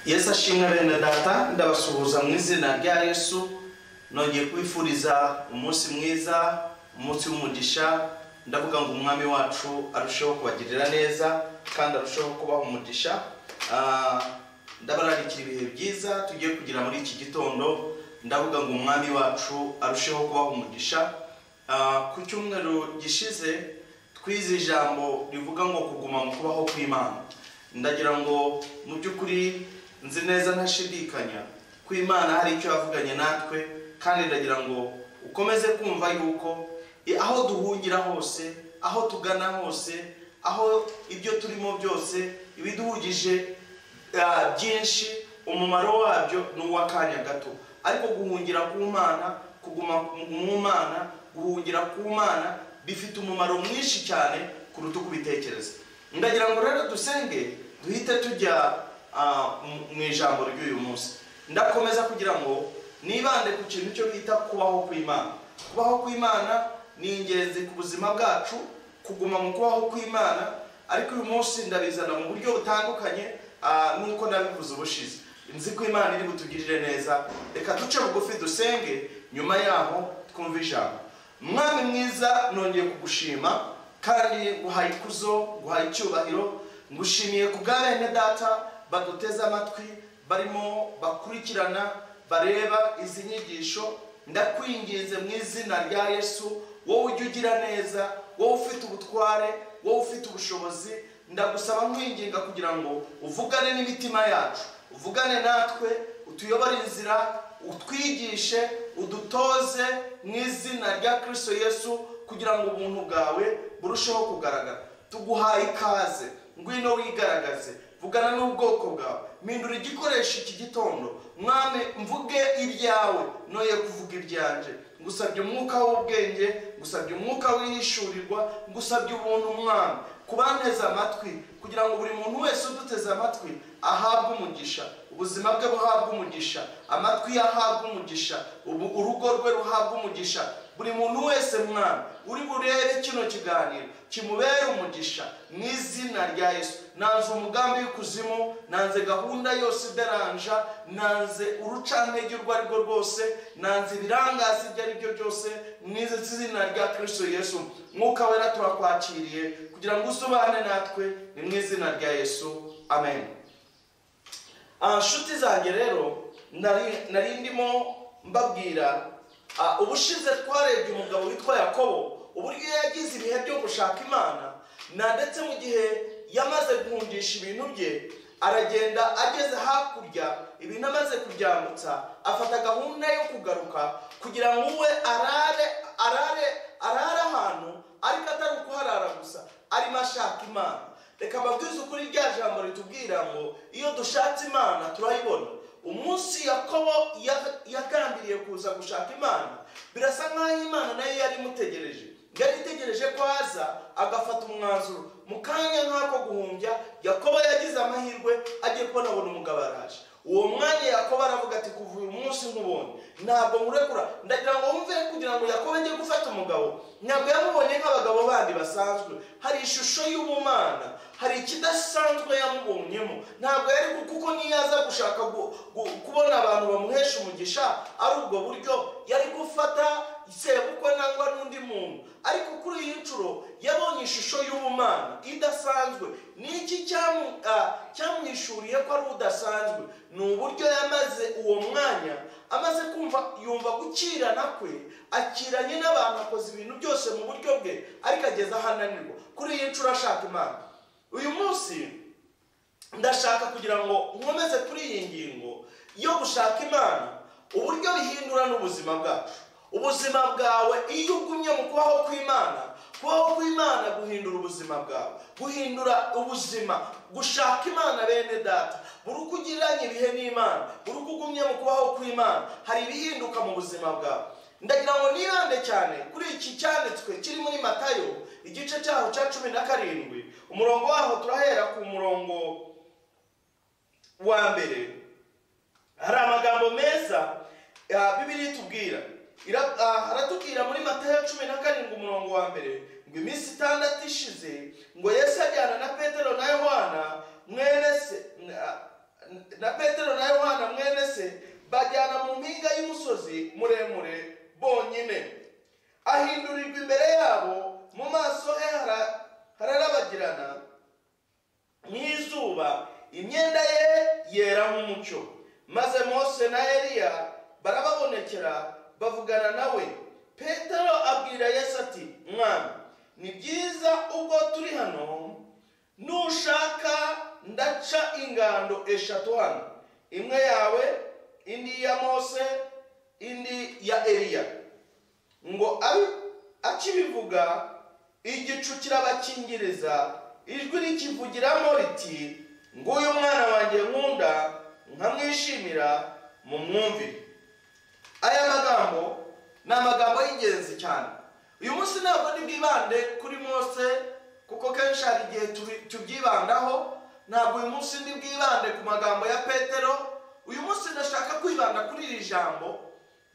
yesu ashimwe bene data ndabasuhuza mu izina rya yesu nongeye kwifuriza umunsi mwiza umunsi w'umugisha ndavuga ngo umwami wacu arusheho kubagirira neza kandi arusheho kubaha umugisha Ah, ndabararikira ibihe byiza tugiye kugira muri iki gitondo ndavuga ngo umwami wacu arusheho kubaha umugisha Ah, ku cyumweru gishize twize ijambo rivuga ngo kuguma mu kubaho kw'imana ndagira ngo mu by'ukuri nzi neza ntashidikanya ko imana hari icyo yavuganye natwe kandi ndagira ngo ukomeze kumva yuko i- aho duhungira hose aho tugana hose aho ibyo turimo byose ibiduhugije Ah, byinshi umumaro wabyo ni uw'akanya gato ariko guhungira ku mana kuguma mu mana guhungira ku mana bifite umumaro mwinshi cyane kuruta uko ubitekereza ndagira ngo rero dusenge duhite tujya ah, mu- mu ijambo ry'uyu munsi ndakomeza kugira ngo nibande ku kintu cyo bita kubaho kw'imana kubaho kw'imana ni ingenzi ku buzima bwacu kuguma mu kubaho kw'imana ariko uyu munsi ndabizana mu buryo butandukanye ah, nk'uko nabivuze ubushize nzi ko imana iri butugirire neza reka duce bugufi dusenge nyuma yaho twumve ijambo mwami mwiza nongeye kugushima kandi nguhaye ikuzo nguhaye icyubahiro ngushimiye ku bwa bene data baduteze amatwi barimo bakurikirana bareba izi nyigisho ndakwinginze mu izina rya yesu wowe ujya ugira neza wowe ufite ubutware wowe ufite ubushobozi ndagusaba nkwinginga kugira ngo uvugane n'imitima yacu uvugane natwe utuyobore inzira utwigishe udutoze mu izina rya kirisito yesu kugira ngo ubuntu bwawe burusheho kugaragara tuguhaye ikaze ngwino wigaragaze vugana n'ubwoko bwawe mpindura igikoresho iki gitondo mwami mvuge ibyawe noye kuvuga ibyanjye ngusabye umwuka w'ubwenge ngusabye umwuka w'ihishurirwa ngusabye ubuntu mwami kubanteze amatwi kugira ngo buri muntu wese uduteze amatwi ahabwe umugisha ubuzima bwe buhabwe umugisha amatwi ye ahabwe umugisha ubu- urugo rwe ruhabwe umugisha buri muntu wese mwana uri burebe kino kiganiro kimubere umugisha mu izina rya yesu nanze umugambi w'ikuzimu nanze gahunda yose ideranja nanze urucantege urwo ari rwo rwose nanze ibirangazi ibyo ari byo byose mu izina rya kirisito yesu mwuka wera turakwakiriye kugira ngo usobane natwe ni mu izina rya yesu amen Ah, nshuti zanjye rero nari nari ndimo mbabwira ah, ubushize twarebye umugabo witwa yakobo uburyo yagize ibihe byo gushaka imana na ndetse mu gihe yamaze guhungisha ibintu bye aragenda ageze hakurya ibintu amaze kuryambutsa afata gahunda yo kugaruka kugira ngo uwe arare arare arare ahantu ariko atari ukuharara gusa arimo ashaka imana reka mbabwize ukuri rya jambo ritubwira ngo iyo dushatse imana turayibona umunsi yakobo ya- yagambiriye kuza gushaka imana birasa nk'aho imana nayo yari imutegereje yari itegereje ko aza agafata umwanzuro mu kanya nk'ako guhumbya yakobo yagize amahirwe agiye kubona abona umugabo araje uwo mwanya yakobo aravuga ati kuva uyu munsi nkubonye ntabwo nkurekura ndagira ngo wumve kugira ngo yakobo ajye gufata umugabo ntabwo yamubonye nk'abagabo bandi basanzwe hari ishusho y'ubumana hari ikidasanzwe yamubonyemo ntabwo yari ku- kuko niyo aza gushaka gu- gu- kubona abantu bamuhesha umugisha ari ubwo buryo yari gufata sebukwe nangwa n'undi muntu ariko kuri iyi nshuro yabonye ishusho y'ubumana idasanzwe niki cyamu- ah, cyamwishuriye ko ari udasanzwe ni uburyo yamaze uwo mwanya amaze kumva yumva gukirana kwe akiranye n'abantu akoze ibintu byose mu buryo bwe ariko ageze aho ananirwa kuri iyi nshuro ashaka imana uyu munsi ndashaka kugira ngo nkomeze kuri iyi ngingo yo gushaka imana uburyo bihindura n'ubuzima bwacu ubuzima bwawe iyo ugumye mu kubaho kw'imana kubaho kw'imana guhindura ubuzima bwawe guhindura ubuzima gushaka imana bene data buri uko ugiranye ibihe n'imana buri uko ugumye mu kubaho kw'imana hari ibihinduka mu buzima bwawe ndagira ngo nibande cyane kuri iki cyanditswe kiri muri matayo igice cyaho cya cumi na karindwi umurongo waho turahera ku murongo wa mbere hari amagambo meza ah, bibiri itubwira Ira- ah, haratubwira muri matayo cumi na karindwi umurongo wa mbere ngo iminsi itandatu ishize ngo yesu ajyana na petero na yohana mwene se na- na petero na yohana mwene se bajyana mu mpinga y'umusozi muremure bonyine ahindurirwa imbere yabo mu maso he hara- hararabagirana nk'izuba imyenda ye yera nk'umucyo maze mose na eliya barababonekera bavugana nawe petero abwira yesu ati mwami ni byiza ubwo turi hano nushaka ndaca ingando eshatu hano imwe yawe indi ya mose indi ya eliya ngo abe akibivuga igicu kirabakingiriza ijwi rikivugiramo riti nguyu mwana wanjye nkunda nkamwishimira mu mwumvire aya magambo ni amagambo y'ingenzi cyane uyu munsi ntabwo ntibwibande kuri mose kuko kenshi hari igihe tubi- tubyibandaho ntabwo uyu munsi ntibwibande ku magambo ya petero uyu munsi ndashaka kwibanda kuri iri jambo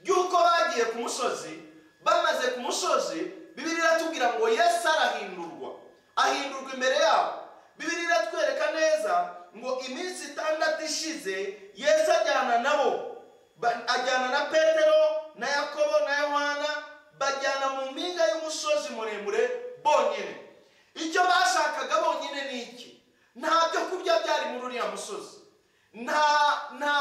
ry'uko bagiye ku musozi bamaze ku musozi bibiri iratubwira ngo yesu arahindurwa ahindurwa imbere yabo bibiri iratwereka neza ngo iminsi itandatu ishize yesu ajyana nabo Ba- ajyana na petero na yakobo na yohana bajyana mu mpinga y'umusozi muremure bonyine icyo bashakaga bonyine ni iki nta byo kurya byari muri uriya musozi nta nta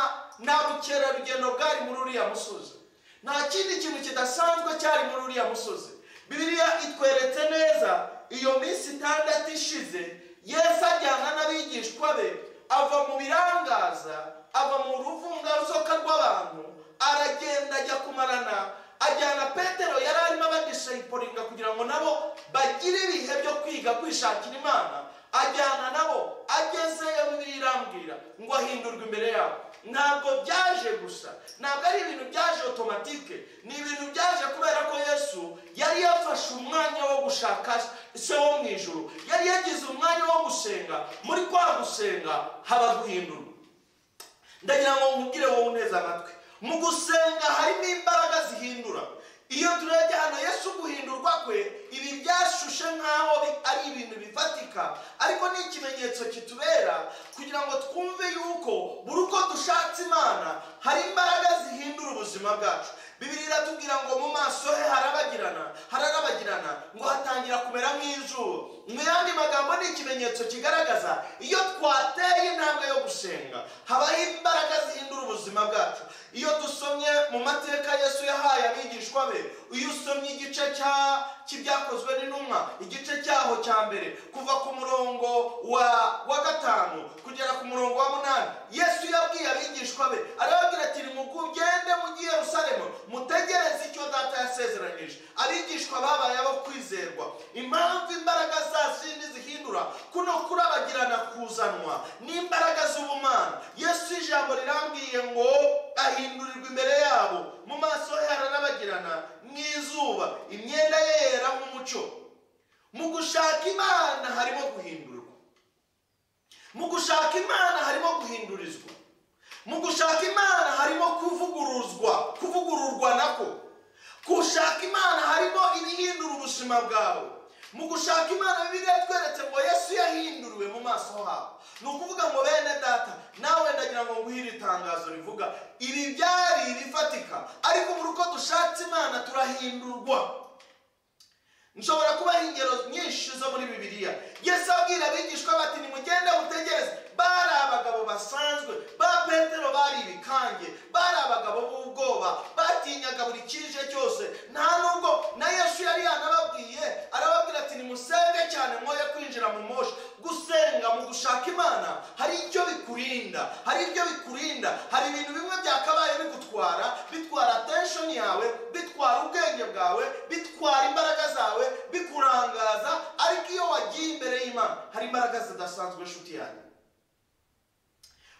nta bukerarugendo bwari muri uriya musozi nta kindi kintu kidasanzwe cyari muri uriya musozi bibiliya itweretse neza iyo minsi itandatu ishize yesu ajyana n'abigishwa be ava mu birangaza ava mu ruvungaruzoka rw'abantu aragenda ajya kumarana ajyana petero yari arimo abadishayiporinga kugira ngo nabo bagire ibihe byo kwiga kwishakira imana ajyana nabo agezeyo bibiri irambwira ngo ahindurwe imbere yabo ntabwo byaje gusa ntabwo ari ibintu byaje otomatike ni ibintu byaje kubera ko yesu yari yafashe umwanya wo gushaka se wo mu ijoro yari yagize umwanya wo gusenga muri kwa gusenga haba guhindurwa ndagira ngo nkubwire wowe uneze amatwi mu gusenga harimo imbaraga zihindura iyo turebye hano yesu guhindurwa kwe ibi byashushe nk'aho bi- ari ibintu bifatika ariko ni ikimenyetso kitubera kugira ngo twumve yuko buri uko dushatse imana hari imbaraga zihindura ubuzima bwacu bibiri iratubwira ngo mu maso he harabagirana hararabagirana ngo hatangira kumera nk'izuba mu yandi magambo ni ikimenyetso kigaragaza iyo twateye intambwe yo gusenga habaho imbaraga zihindura ubuzima bwacu iyo dusomye mu mateka yesu yahaye abigishwa be iyo usomye igice cya cy'ibyakozwe n'intumwa igice cyaho cya mbere kuva ku murongo wa wa gatanu kugera ku murongo wa munani yesu yabwiye abigishwa be arababwira ati nimugende mugiye rusaremu mutegereze icyo data yasezeranyije abigishwa babaye abo kwizerwa impamvu imbaraga za zindi zihindura kuno kurabagirana kuzanwa n'imbaraga z'ubumana yesu ijambo rirambwiye ngo ahindurirwa imbere yabo mu maso he hararabagirana nk'izuba imyenda ye yera nk'umucyo mu gushaka imana harimo guhindurwa mu gushaka imana harimo guhindurizwa mu gushaka imana harimo kuvuguruzwa kuvugururwa nako gushaka imana harimo ibihindura ubuzima bwawe mu gushaka imana bibiliya tweretse ngo yesu yahinduriwe mu maso habo ni ukuvuga ngo bene data nawe ndagira ngo nguhe iri tangazo rivuga ibi byari ibifatika ariko buri uko dushatse imana turahindurwa nshobora kubaha ingero nyinshi zo muri bibiliya yesu abwira abigishwa bati nimugende mutegereze bari abagabo basanzwe ba petero bari ibikange bari abagabo b'ubwoba batinyaga buri kije cyose nta nubwo na yesu yari yanababwiye arababwira ati nimusenge cyane mwoye kwinjira mu moshi gusenga mu gushaka imana hari icyo bikurinda hari ibyo bikurinda hari ibintu bimwe byakabaye bigutwara bitwara attention yawe bitwara ubwenge bwawe bitwara imbaraga zawe bikurangaza ariko iyo wagiye imbere y'imana hari imbaraga zidasanzwe inshuti yanjye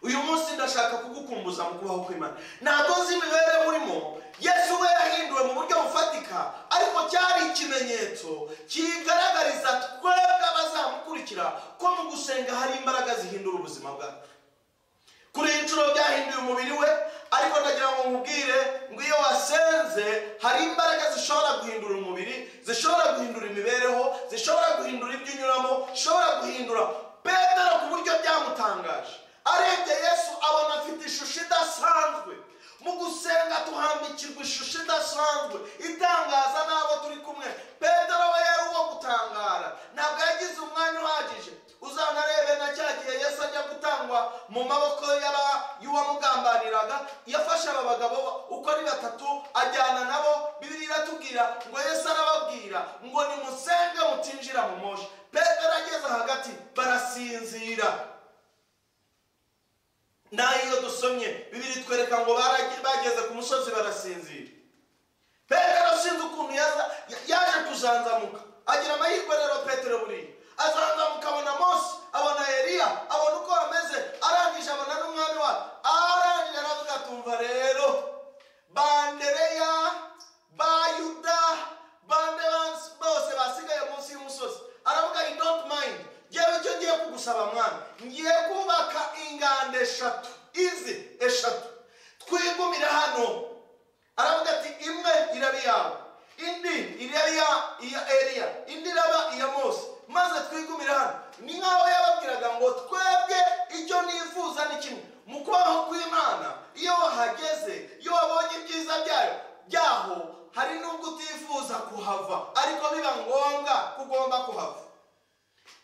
uyu munsi ndashaka kugukumbuza mu kubaho kw'imana ntabwo nzi imibereho urimo yesu we yahinduwe mu buryo bufatika ariko cyari ikimenyetso kigaragariza twebwe abazamukurikira ko mu gusenga hari imbaraga zihindura ubuzima bwacu kuri iyi nshuro byahinduye umubiri we ariko ndagira ngo nkubwire ngo iyo wasenze hari imbaraga zishobora guhindura umubiri zishobora guhindura imibereho zishobora guhindura ibyo unyuramo zishobora guhindura petero ku buryo byamutangaje arebye yesu abona afite ishusho idasanzwe mu gusenga tuhambikirwa ishusho idasanzwe itangaza n'abo turi kumwe petero we yari uwo gutangara ntabwo yagize umwanya uhagije uzanarebe na cya gihe yesu ajya gutangwa mu maboko y'aba- y'uwamugambaniraga yafashe aba bagabo uko ari batatu ajyana nabo bibiri iratubwira ngo yesu arababwira ngo nimusenge mutinjira mu moshi petero ageze hagati barasinzira nayo iyo dusomye bibiri twereka ngo baragi- bageze ku musozi barasinzira petero sinzi ukuntu yaza- ya- yaje kuzanzamuka agira amahirwe rero petero buriya azanzamuka abona mose abona eliya abona uko bameze arangije abona n'umwami wa arangije aravuga atumva rero bandereya bayuda bande bans- bose basigaye munsi y'umusozi aravuga i don't mind ngewe icyo ngiye kugusaba mwana ngiye kubaka inganda eshatu izi eshatu twigumire hano aravuga ati imwe iraba iyawe indi iraba iya- iya eliya indi iraba iya mose maze twigumire hano ni nk'aho yababwiraga ngo twebwe icyo nifuza ni kimwe mu kubaho kw'imana iyo wahageze iyo wabonye ibyiza byayo byaho hari n'ubwo utifuza kuhava ariko biba ngombwa ko ugomba kuhava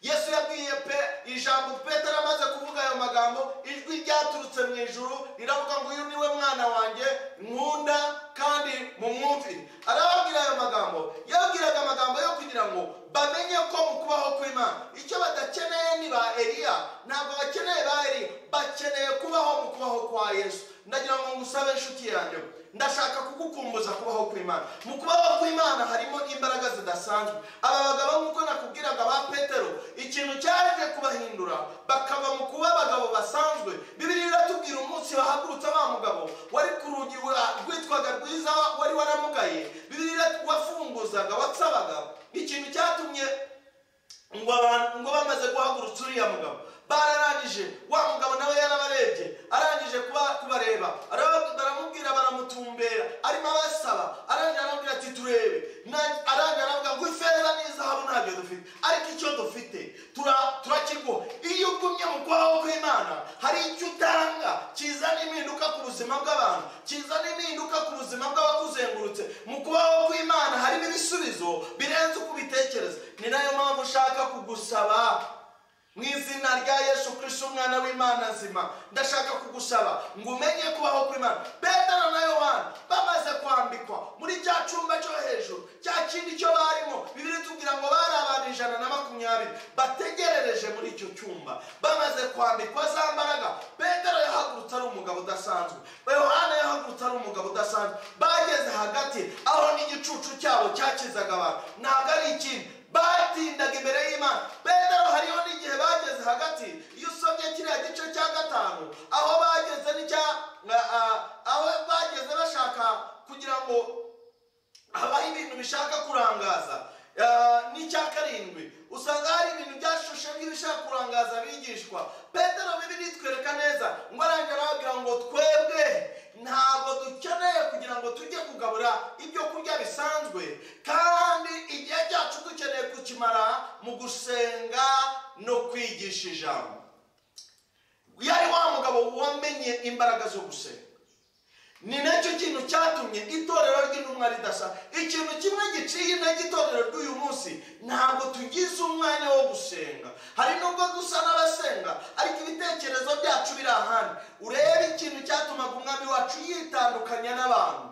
yesu yabwiye pe ijambo petero amaze kuvuga ayo magambo ijwi ryaturutse mu ijuru riravuga ngo uyu niwe mwana wanjye nkunda kandi mumwumvire arababwira ayo magambo yabwiraga amagambo yo kugira ngo bamenye ko mu kubaho kw'imana icyo badakeneye ni ba eliya ntabwo bakeneye ba eliya bakeneye kubaho mu kubaho kwa yesu ndagira ngo ngusabe inshuti yanjye ndashaka kugukumbuza kubaho kw'imana mu kubaho kw'imana harimo imbaraga zidasanzwe aba bagabo nk'uko nakubwiraga ba petero ikintu cyaje kubahindura bakava mu kuba abagabo basanzwe bibiri iratubwira umunsi bahagurutse wa mugabo wari ku rugi wa- rwitwaga rwiza wari waramugaye bibiri iratu- wafunguzaga watsabaga ikintu cyatumye ngo abantu ngo bamaze guhagurutsa uriya mugabo bararangije wa mugabo nawe yarabarebye arangije kuba- kubareba araba- baramubwira baramutumbera arimo abasaba arangije aramubwira ati turebe Na- arangije aravuga ngo ifeza n'izahabu ntabyo dufite ariko icyo dufite tura- turakiguha iyo ugumye mu kwaho kw'imana hari icyo utanga kizana impinduka ku buzima bw'abantu kizana impinduka ku buzima bw'abakuzengurutse mu kubaho kw'imana harimo ibisubizo birenze uko ubitekereza ni nayo mpamvu ushaka kugusaba mu izina rya yesu kirisiti umwana w'imana nzima ndashaka kugusaba ngo umenye kubaho kw'imana petero na yohana bamaze kwambikwa muri cya cyumba cyo hejuru cya kindi cyo barimo bibiri tubwira ngo bari abantu ijana na makumyabiri bategerereje muri icyo cyumba bamaze kwambikwa za mbaraga petero yahagurutse ari umugabo udasanzwe yohana yahagurutse ari umugabo udasanzwe bageze hagati aho n'igicucu cyabo cyakizaga abantu ntabwo ari ikindi batindaga imbere y'imana petero hariho n'igihe bageze hagati iyo usomye kiriya gice cya gatanu aho bageze n'icya a- a- aho bageze bashaka kugira ngo habaho ibintu bishaka kurangaza Ah, n'icya karindwi usanga hari ibintu byashushe nk'ibishaka kurangaza abigishwa petero bibiri twereka neza ngo arangira arababwira ngo twebwe ntabwo dukeneye kugira ngo tujye kugabura ibyo kurya bisanzwe kandi igihe cyacu dukeneye kukimara mu gusenga no kwigisha ijambo yari wa mugabo wamenye imbaraga zo gusenga ni nacyo kintu cyatumye itorero ry'intumwa ridasa ikintu kimwe giciye intege itorero ry'uyu munsi ntabwo tugize umwanya wo gusenga hari nubwo dusa n'abasenga ariko ibitekerezo byacu biri ahandi urebe ikintu cyatumaga umwami wacu yitandukanya n'abantu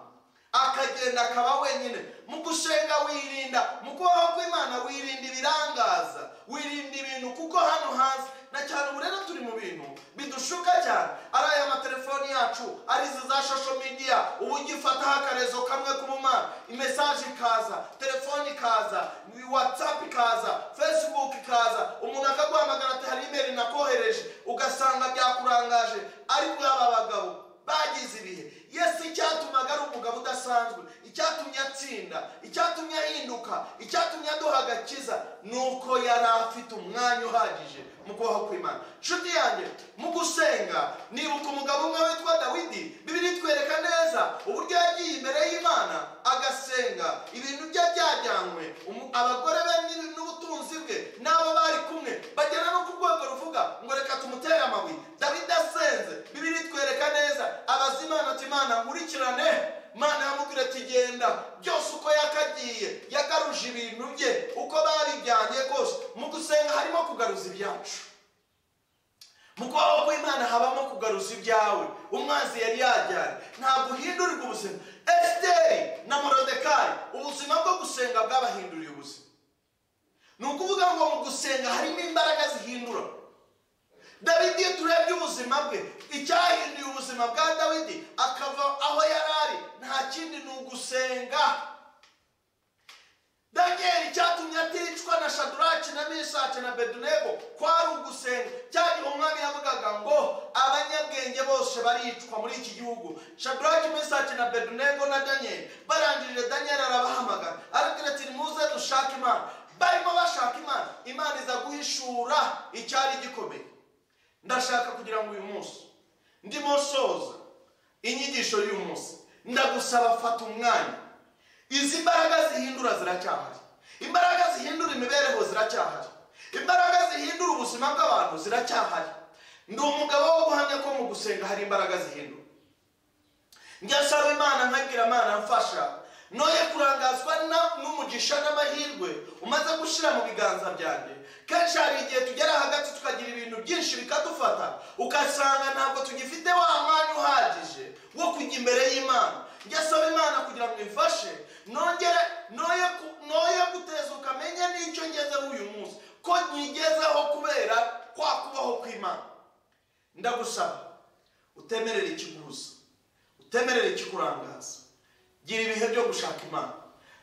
akagenda akaba wenyine mu gusenga wirinda mu kubaho kw'imana wirinda ibirangaza wirinda ibintu kuko hano hanze na cyane ubu rero turi mu bintu bidushuka cyane ari aya matelefoni yacu ari izi za shosho midiya ubu ugifataho akarezo kamwe k'ubumana imesaje ikaza telefoni ikaza watsapu ikaza fesibuku ikaza umuntu akaguhamagara ati hari imeri nakohereje ugasanga byakurangaje ariko yaba bagabo bagize ibihe yesu icyatumaga ari umugabo udasanzwe icyatumye atsinda icyatumye ahinduka icyatumye aduha agakiza ni uko yari afite umwanya uhagije mu kubaho kw'imana nshuti yanjye mu gusenga nibuka umugabo umwe witwa dawidi bibiri twereka neza uburyo yagiye imbere y'imana agasenga ibintu bye byajyanywe umu- abagore be n'ubutunzi bwe n'abo bari kumwe bagera no ku rwego ruvuga ngo reka tumute utera amabuye dawidi asenze bibiri itwereka neza abaza imana ati imana nkurikirane imana yamubwira ati genda byose uko yakagiye yagaruje ibintu bye uko babijyanye kose mu gusenga harimo kugaruza ibyacu mu kubaho kw'imana habamo kugaruza ibyawe umwanzi yari yajyanye ntabwo uhindurirwa ubuzima esiteri na morodekari ubuzima bwo gusenga bwabahinduriye ubuzima ni ukuvuga ngo mu gusenga harimo imbaraga zihindura dawidi iyo turebye ubuzima bwe icyahinduye ubuzima bwa dawidi akava aho yari ari nta kindi ni ugusenga daniel cyatumye aticwa na shaduraki na misake na bedunego kwari ugusenga cyane umwami yavugaga ngo abanyabwenge bose baricwa muri iki gihugu shaduraki misake na bedunego na daniel barangije daniel arabahamagara arabwira ati nimuze dushake imana barimo bashaka imana imana iza guhishura icyari gikomeye ndashaka kugira ngo uyu munsi ndimo soza inyigisho y'uyu munsi ndagusaba fata umwanya izi mbaraga zihindura ziracyahari imbaraga zihindura imibereho ziracyahari imbaraga zihindura ubuzima bw'abantu ziracyahari ndi umugabo wo guhamya ko mu gusenga hari imbaraga zihindura njya nsaba imana nkabwira imana mfasha noye kurangazwa n'umugisha n'amahirwe umaze gushyira mu biganza byanjye kenshi hari igihe tugera hagati tukagira ibintu byinshi bikadufata ugasanga ntabwo tugifite wa mwanya uhagije wo kujya imbere y'imana njya saba imana kugira ngo imfashe nongere noye gutezuka menye n'icyo ngezeho uyu munsi ko nyigezeho kubera kwa kubaho kw'imana ndagusaba utemerera ikiguruza utemerera ikikurangaza gira ibihe byo gushaka imana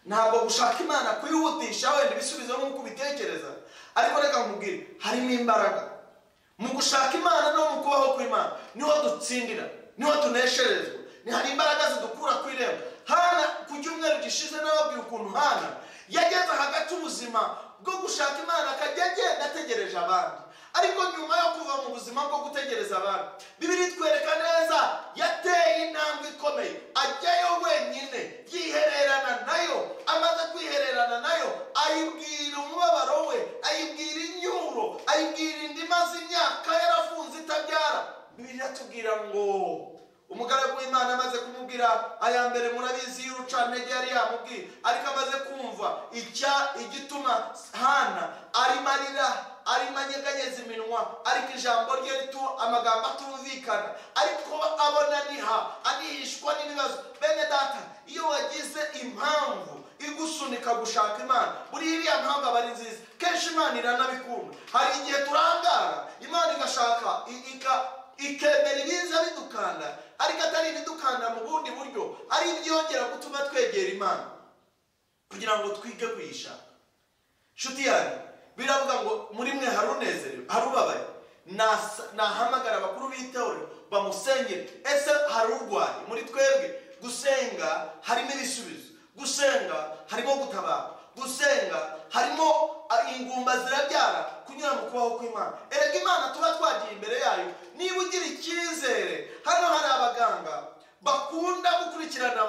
ntabwo gushaka imana kuyihutisha wenda ibisubizo nk'uko ubitekereza ariko reka nkubwire harimo imbaraga mu gushaka imana no mu kubaho kw'imana niho dutsindira niho tunesherezwa ni hari imbaraga zidukura ku irembo hana ku cyumweru gishize n'ababwira ukuntu hana yageze hagati ubuzima bwo gushaka imana akajya agenda ategereje abandi ariko nyuma yo kuva mu buzima bwo gutegereza abandi bibiri twereka neza yateye intambwe ikomeye ajyayo wenyine yihererana nayo amaze kwihererana nayo ayibwira umubabaro we ayibwira inyuro ayibwira indi maze imyaka yarafunze itabyara bibiri atubwira ngo umugaragu w'imana amaze kumubwira aya mbere murabizi y'urucantege yari yamubwiye ariko amaze kumva icya igituma hana arimo arira arimo anyeganyeza iminwa ariko ijambo rye ritu amagambo atumvikana ariko abona niha anihishwa n'ibibazo bene data iyo wagize impamvu igusunika gushaka imana buriya iriya mpamvu aba ari nziza kenshi imana iranabikunda hari igihe turangara imana igashaka ikemera ibiza bidukanda ariko atari ibidukanda mu bundi buryo ari ibyongera gutuma twegera imana kugira ngo twige kuyishaka inshuti yanyu biravuga ngo muri mwe hari unezerewe hari ubabaye nahamagara abakuru b'itorero bamusengere ese hari urwaye muri twebwe gusenga harimo ibisubizo gusenga harimo gutabara gusenga harimo ingumba zirabyara kunyura mu kubaho kw'imana erega imana tuba twagiye imbere yayo niba ugira icyizere hano hari abaganga bakunda gukurikirana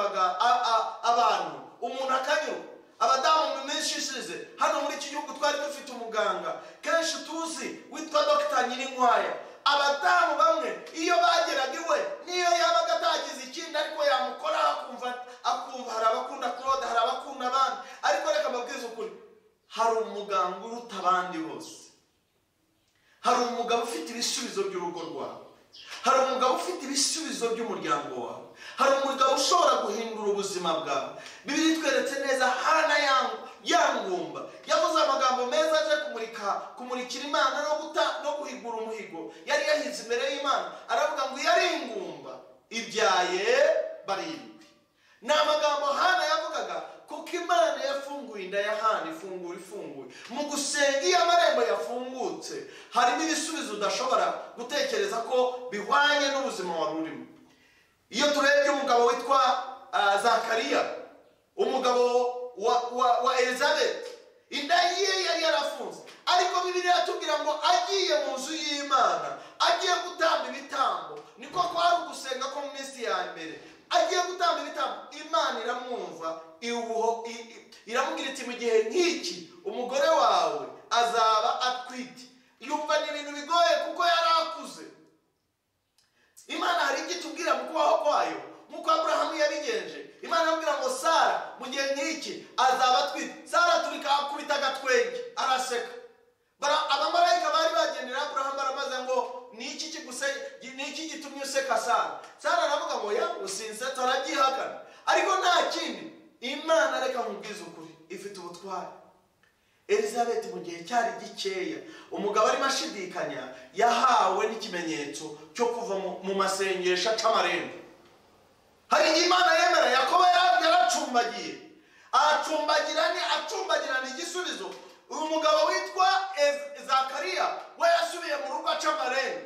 abantu umuntu akanyurwa abadamu mu minsi ishize hano muri iki gihugu twari dufite umuganga kenshi tuzi witwa dogita nyirinkwaya abadamu bamwe iyo bageraga iwe niyo yabaga atagize ikindi ariko yamukora akumva akumva hari abakunda claude hari abakunda abandi ariko reka mbabwize ukuri hari umuganga uruta abandi bose hari umugabo ufite ibisubizo by'urugo rwawe hari umugabo ufite ibisubizo by'umuryango wawe hari umugabo ushobora guhindura ubuzima bwawe bibiri tweretse neza hana yangumba yavuze amagambo meza aje kumurika kumurikira imana no guta no guhigura umuhigo yari yahinze imbere y'imana aravuga ngo iyo ari ingumba ibyaye barindwi ni amagambo hana yavugaga kuko imana yafunguye inda ya hana ifungura ifunguye mu gusenga iyo amarembo yafungutse harimo ibisubizo udashobora gutekereza ko bihwanye n'ubuzima wari urimo iyo turebye umugabo witwa zakariya umugabo wa elizabeth inda ye yari yarafunze ariko bibiri yatubwira ngo agiye mu nzu y'imana agiye gutamba ibitambo niko kwari ugusenga ko mu minsi ya mbere agiye gutamba ibitambo imana iramwumva iramubwira iti mu gihe nk'iki umugore wawe azaba atwite yumva ni ibintu bigoye kuko yari akuze imana hari icyo itubwira mu kubaho kwayo nk'uko aburahamu yabigenje imana yamubwira ngo sara mu gihe nk'iki azaba atwite sara aturika akubita agatwenge araseka Bara- abamarayika bari bagendera aburahamu baramaze ngo ni iki kiguse- ni iki gitumye useka sara sara aravuga ngo ya usinsetsa arabyihakana ariko nta kindi imana reka nkubwize ukuri ifite ubutware elizabeth mu gihe cyari gikeya umugabo arimo ashidikanya yahawe n'ikimenyetso cyo kuva mu- mu masengesho aca amarembo hari igihe imana yemera yakobo yari yaracumbagiye aracumbagira ni acumbagirana igisubizo uyu mugabo witwa Ez- zakariya we yasubiye mu rugo aca amarembo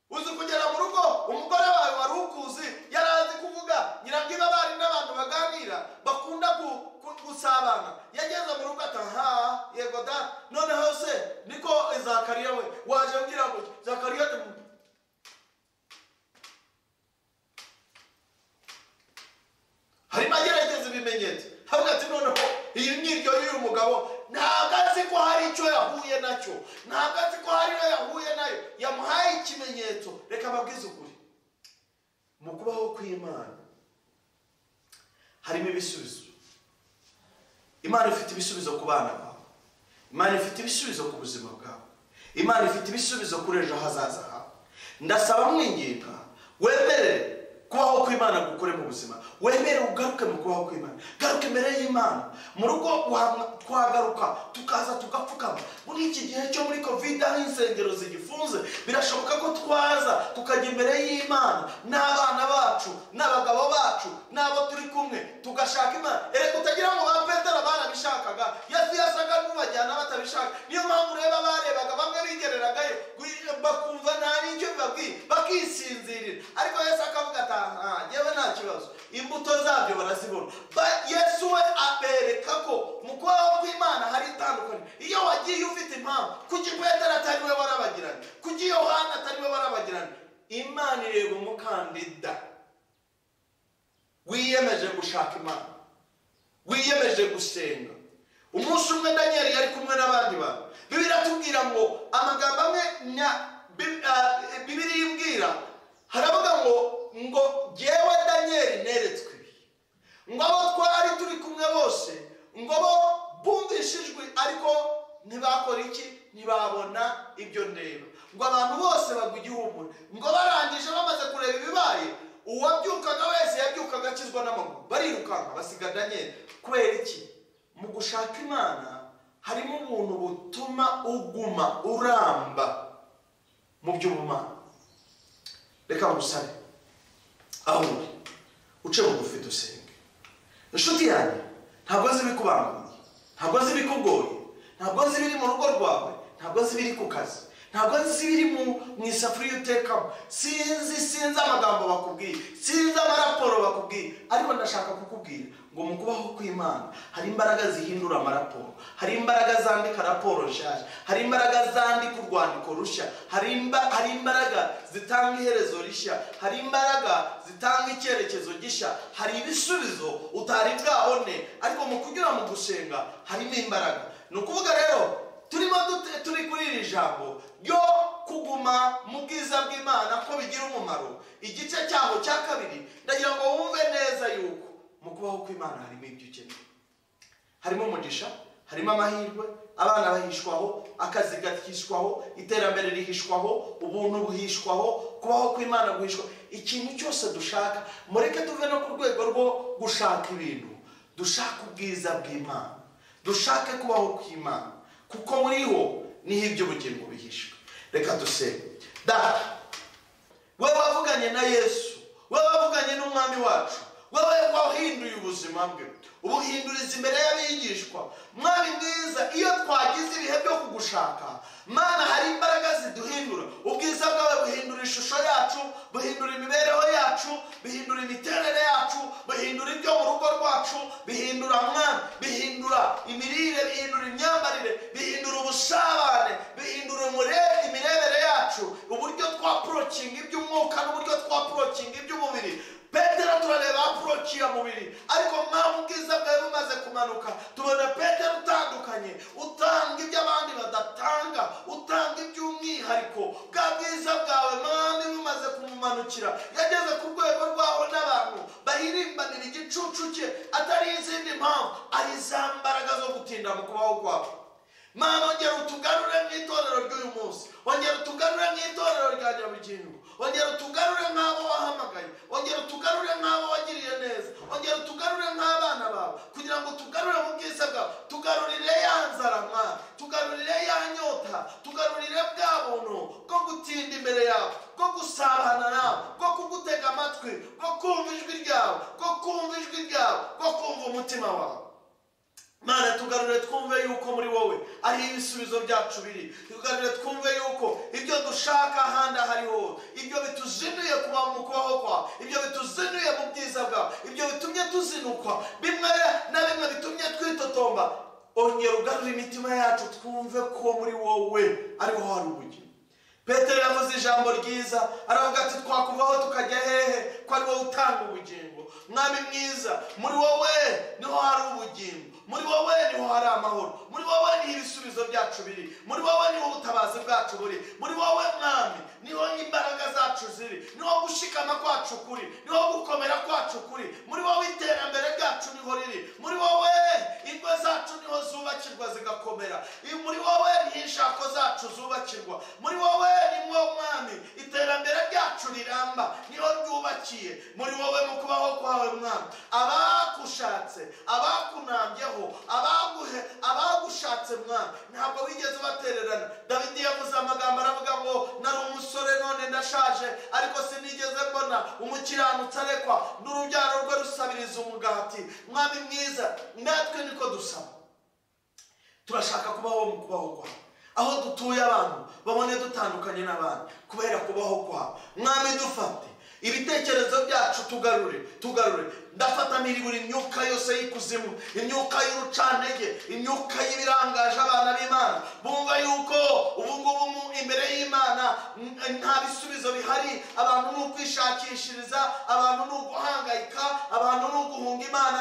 uzi kugera mu rugo umugore wawe wari ukuzi yari azi kuvuga nyirangiba bari n'abantu baganira bakunda gu- gu- gusabana yageze mu rugo ataha yego da noneho se niko zakariya we waje ngira ngo zakariya ati, harimo agerageza ibimenyetso havuga ati noneho iyi ngiryo y'uyu mugabo ntabwo azi ko hari icyo yahuye nacyo ntabwo azi ko hari iyo yahuye nayo yamuhaye ikimenyetso reka ababwize ukuri mu kubaho kw'imana harimo ibisubizo imana ifite ibisubizo ku bana bawe imana ifite ibisubizo ku buzima bwawe imana ifite ibisubizo kuri ejo hazaza hawe ndasaba mwinginga wemere kubaho kw'imana gukore mu buzima wemere ugaruke mu kubaho kw'imana garuke imbere y'imana mu rugo wa- twagaruka tukaza tugapfukama muri iki gihe cyo muri covid aho insengero zigifunze birashoboka ko twaza tukajya imbere y'imana n'abana bacu n'abagabo bacu n'abo turi kumwe tugashaka imana erega utagira ngo ba petero barabishakaga yesu yasaga n'ubajyana batabishaka niyo mpamvu ureba barebaga bamwe bigereragayo gwi- bakumva nta n'icyo bibabwiye bakisinzirira ariko yesu akavuga ati aha njyewe nta kibazo imbuto zabyo barazibona Ba- yesu we abereka ko mu kubaho kw'imana hari itandukanye iyo wagiye ufite impamvu kuki petero atari we warabagiranye kuki yohana atari we warabagiranye imana ireba umukandida wiyemeje gushaka imana wiyemeje gusenga umunsi umwe daniel yari kumwe n'abandi bantu bibiri atubwira ngo amagambo amwe nya- Bi- ah, bibiri imbwira haravuga ngo ngo jyewe daniel neretswe ibi ngo abo twari turi kumwe bose ngo bo bumvishe ijwi ariko ntibakora iki ntibabona ibyo ndeba ngo abantu bose bagwa igihumure ngo barangije bamaze kureba ibibaye uwabyukaga wese yabyukaga akizwa n'amaguru barirukanka basiga daniel kubera iki mu gushaka imana harimo ubuntu butuma uguma uramba mu by'ubumana reka ngusabe aho uri uce bugufi dusenge inshuti yanjye ntabwo azi ibikubangamiye ntabwo azi ibikugoye ntabwo azi ibiri mu rugo rwawe ntabwo azi ibiri ku kazi ntabwo azi ibiri mu mu isafuriya utekamo sinzi sinzi amagambo bakubwiye sinzi amaraporo bakubwiye ariko ndashaka kukubwira ngo mu kubaho kw'imana hari imbaraga zihindura amaraporo hari imbaraga zandika raporo nshyashya hari imbaraga zandika urwandiko rushya hari imba- hari imbaraga zitanga iherezo rishya hari imbaraga zitanga icyerekezo gishya hari ibisubizo utari bwabone ariko mu kunyura mu gusenga harimo imbaraga ni ukuvuga rero turimo dute- turi kuri iri jambo ryo kuguma mu bwiza bw'imana ko bigira umumaro igice cyaho cya kabiri ndagira ngo wumve neza yuko mu kubaho kw'imana harimo ibyo ukeneye harimo umugisha harimo amahirwe abana bahishwaho akazi gahishwaho iterambere rihishwaho ubuntu buhishwaho kubaho kw'imana guhishwa ikintu cyose dushaka mureke tuve no ku rwego rwo gushaka ibintu dushake ubwiza bw'imana dushake kubaho kw'imana kuko muriho niho iby'ubugingo bihishwe reka dusenge data we wavuganye na yesu we wavuganye n'umwami wacu wowe wahinduye ubuzima bwe ubuhinduriza imbere y'abigishwa mwami mwiza iyo twagize ibihe byo kugushaka mana hari imbaraga ziduhindura ubwiza bwawe buhindura ishusho yacu buhindura imibereho yacu bihindura imiterere yacu bihindura ibyo mu rugo rwacu bihindura mwana bihindura imirire bihindura imyambarire bihindura ubusabane bihindura umure- imirebere yacu uburyo twaporokinga iby'umwuka n'uburyo twaporokinga iby'umubiri petero turareba aporokiya mubiri ariko mpamvu ubwiza bwawe bumaze kumanuka tubona petero utandukanye utanga ibyo abandi badatanga utanga n'izindi mpamvu ari za mbaraga zo gutinda mu kubaho kwabo mana ongera utugarure mu itorero ry'uyu munsi ongera utugarure mu itorero rya nyabugingo ongera utugarure nk'abo wahamagaye ongera utugarure nk'abo wagiriye neza ongera utugarure nk'abana bawe kugira ngo tugarure mu bwiza bwawe tugarurire ya nzara mwana tugarurire ya nyota tugarurire bwa buntu bwo gutinda imbere yawe bwo gusabana nawe bwo kugutega amatwi bwo kumva ijwi ryawe bwo kumva ijwi ryawe bwo kumva umutima wawe mana tugarure twumve yuko muri wowe ariho ibisubizo byacu biri tugarure twumve yuko ibyo dushaka ahandi ahariho ibyo bituzinuye kuba mu kubaho kwawe ibyo bituzinuye mu bwiza bwawe ibyo bitumye tuzinukwa bimwe na bimwe bitumye twitotomba ongera ugarure imitima yacu twumve ko muri wowe ariho hari ubugingo petero yavuze ijambo ryiza aravuga ati twakuvaho tukajya hehe ko ari wowe utanga ubugingo mwami mwiza muri wowe niho hari ubugingo muri wowe niho hari amahoro muri wowe niho ibisubizo byacu biri muri wowe niho ubutabazi bwacu buri muri wowe mwami niho imbaraga zacu ziri niho gushikama kwacu kuri niho gukomera kwacu kuri muri wowe iterambere ryacu niho riri muri wowe ingo zacu niho zubakirwa zigakomera muri wowe niho inshako zacu zubakirwa muri wowe niho mwami iterambere ryacu riramba niho ryubakiye muri wowe mu kubaho kwawe mwami abakushatse abakunambyeho abaguhe abagushatse mwana ntabwo wigeze ubatererana dawidi yavuze amagambo aravuga ngo nari umusore none ndashaje ariko sinigeze mbona umukiranutsi arekwa n'urubyaro rwe rusabiriza umugati mwami mwiza natwe niko dusaba turashaka kubaho mu kubaho kwawe aho dutuye abantu babone dutandukanye n'abandi kubera kubaho kwawe mwami dufate ibitekerezo byacu tugarure tugarure ndafatanira buri myuka yose y'ikuzimu imyuka y'urucantege imyuka y'ibirangaje abana b'imana bumva yuko ubu ngubu mu imbere y'imana nta bisubizo bihari abantu ni ukwishakishiriza abantu ni uguhangayika abantu ni uguhunga imana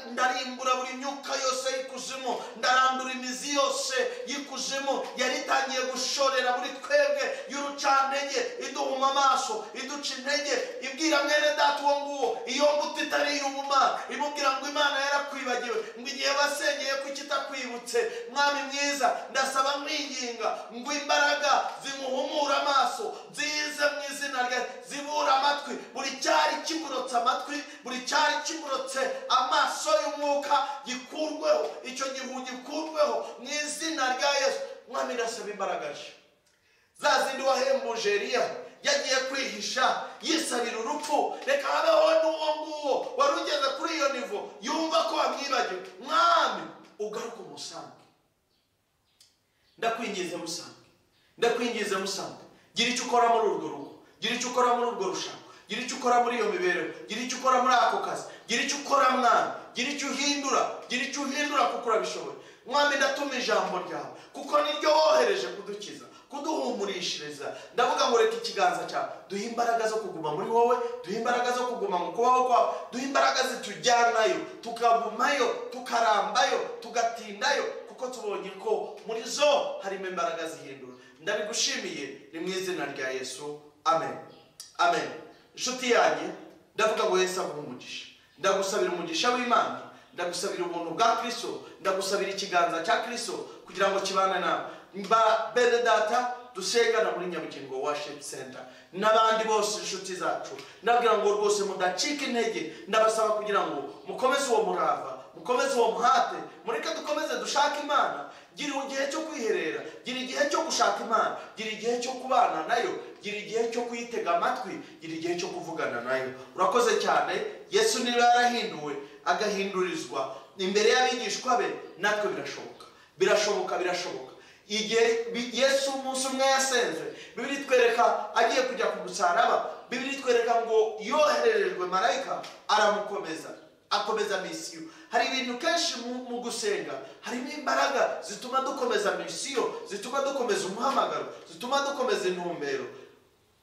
ndarimbura buri myuka yose y'ikuzimu ndarandura imizi yose y'ikuzimu yari itangiye gushorera buri twebwe y'urucantege iduhuma amaso iduca intege ibwira mwene data uwo nguwo iyo mbuto itari iy'ubumana imubwira ngo imana yarakwibagiwe ngo igihe wasengeye ko ikitakwibutse mwami mwiza ndasaba mwinginga ngo imbaraga zimuhumure amaso zize mu izina rye zibura amatwi buri cyari kimurotse amatwi buri cyari kimurotse amaso y'umwuka gikurweho icyo gihu gikurweho mu izina rya yesu mwami ndasaba imbaraga nshya za zindi wahembuje eriya yagiye kwihisha yisabira urupfu reka habeho n'uwo nguwo wari ugeze kuri iyo nivo yumva ko wamwibagiwe mwami ugaruke umusange ndakwingiza musange ndakwingiza musange gira icyo ukora muri urwo rugo gira icyo ukora muri urwo rushanwa gira icyo ukora muri iyo mibereho gira icyo ukora muri ako kazi gira icyo ukora mwana gira icyo uhindura gira icyo uhindura kuko urabishoboye mwami ndatuma ijambo ryawe kuko niryo wohereje kudukiza kuduhumurishiriza ndavuga ngo reka ikiganza cyawe duhe imbaraga zo kuguma muri wowe duhe imbaraga zo kuguma mu kubaho kwawe duhe imbaraga zitujyanayo tukagumayo tukarambayo tugatindayo kuko tubonye ko muri zo harimo imbaraga zihindura ndabigushimiye ni mu izina rya yesu amen amen inshuti yanjye ndavuga ngo yesu aguhe umugisha ndagusabira umugisha w'imana ndagusabira ubuntu bwa kirisito ndagusabira ikiganza cya kirisito kugira ngo kibane nawe mba bene data dusengana muri nyabugingo washipu senta n'abandi bose inshuti zacu ndabwira ngo rwose mudacika intege ndabasaba kugira ngo mukomeze uwo murava mukomeze uwo muhate mureke dukomeze dushake imana gira igihe cyo kwiherera gira igihe cyo gushaka imana gira igihe cyo kubana nayo gira igihe cyo kuyitega amatwi gira igihe cyo kuvugana nayo urakoze cyane yesu niba yarahinduwe agahindurizwa imbere y'abigishwa be natwe birashoboka birashoboka birashoboka igihe yesu umunsi umwe yasenze bibiri twereka agiye kujya ku musaraba bibiri twereka ngo yohererejwe marayika aramukomeza akomeza misiyo hari ibintu kenshi mu gusenga harimo imbaraga zituma dukomeza misiyo zituma dukomeza umuhamagaro zituma dukomeza intumbero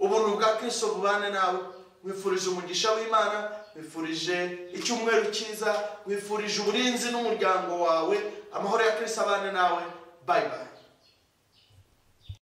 ubuntu bwa kirisito bubane nawe wifurije umugisha w'imana wifurije icyumweru cyiza wifurije uburinzi n'umuryango wawe amahoro ya kirisito abane nawe bayi bayi